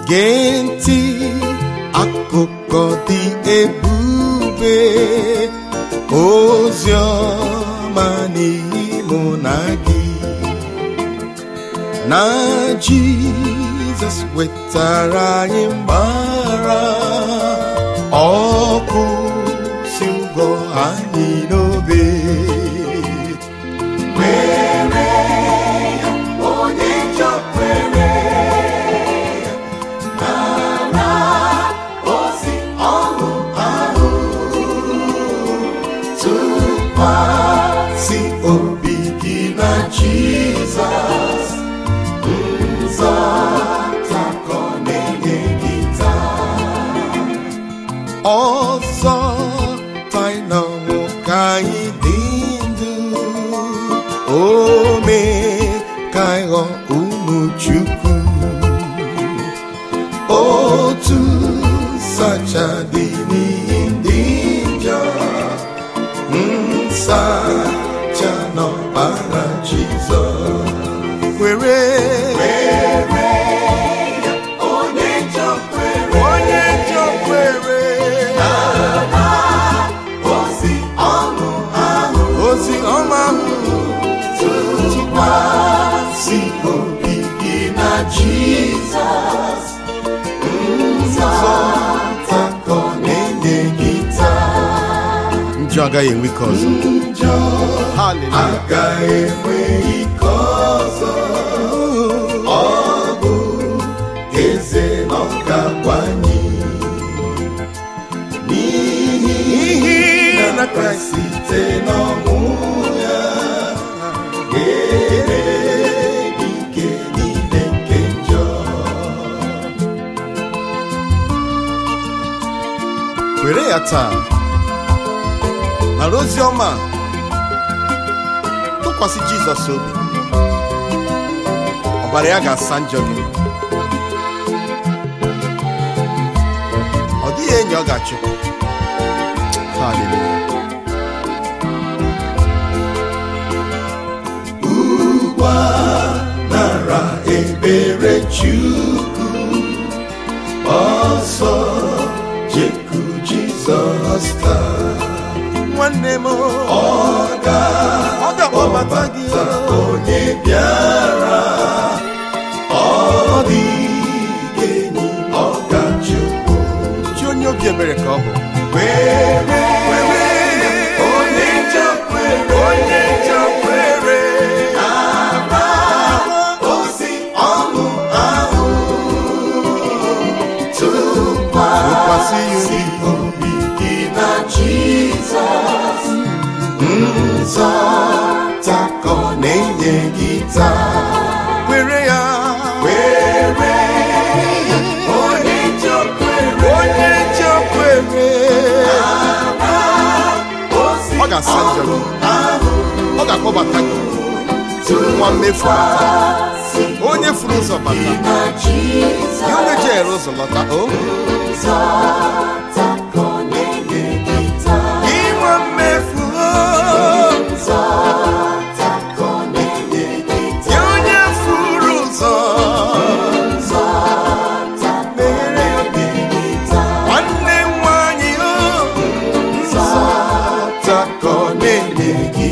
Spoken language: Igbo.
gee ntị akụkọ dị ebube ozi ọma n'ihi mụ na gị na jizọs wetara anyị mgbara ọkụ si ụgwọ anyị n'obe onye njọ kwere nara ozi ọṅụ ahụ si obi gị na jizọs nzọtakọ na-enye gị taa ọzọ tainọnwụ ka anyị dị ndụ o mee ka anyị ghọọ ụmụ chukwu otu sacha dị n'ihi ndị njọ nsacha n'ọbara jizọs were onye njọ kwere onye njọ kwere ozi ọṅụ ahụ ozi ọma ahụ tụkwasị obi gị na Jizọs nzọtakọ na-enye gị taa njọ agaghị enwe ike ọzọ njọ haleluya agaghị enwe ike ọzọ ọ bụ eze na ọgagwanye n'ihi N'ihi na na Kraịst site n'ọnwụ ya ga-emeri ike niile nke njọ were ya taa nara ozi ọma a. tụkwasị jizọs obi ọbara ya ga-asa njọ gị ọ dịghị enyi ọ ga-achụpụ haleluya ugbu a nara ebere Chukwu ọsọ jeku Jizọs taa nwanne m ọ ga ọ ga-akpọbata gị ọbata onye bịara ọ dịghị enyi ọ ga-achụpụ chi onye obi ebere ka ọ bụ were onye njọ kwere onye njọ kwere ara ozi ọṅụ ahụ Tụkwasị ya tụkwasị obi gị na Jizọs nzọtakọ na-enye gị taa were ya were onye njọ kwere onye njọ kwere ozi ọ ga-asa njọ gị ahụ ọ ga-akpọbata gị nwa mmefu bata onye furu ụzọ bata na Jizọs gị onye jere ụzọ lọta o nzọtakọ na-enye gị taa gị nwa mmefu o nzọtakọ na-enye gị gị taa onye furu ụzọ nzọtakọ na-enye gị taa nwanne m nwanyị o nzọtakọ na-enye gị